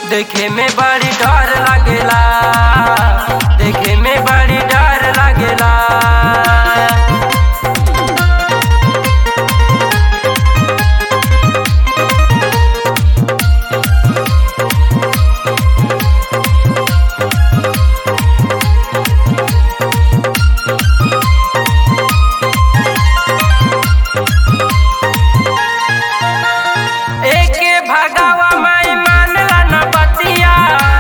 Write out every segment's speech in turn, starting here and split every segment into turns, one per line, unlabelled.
देखे में बड़ी डर लागेला देखे में बड़ी डर लागेला एके भगावा माई मानला न बतिया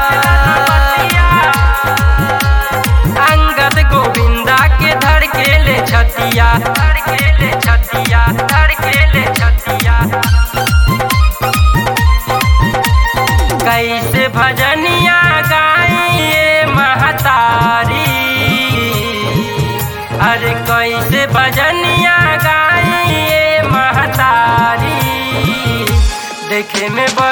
अंगद गोविंदा के धर के ले छतिया धर के ले छतिया धर के ले छतिया कैसे भजनिया गाइए महतारी अरे कैसे भजनिया गाइए महतारी देखे में बड़ी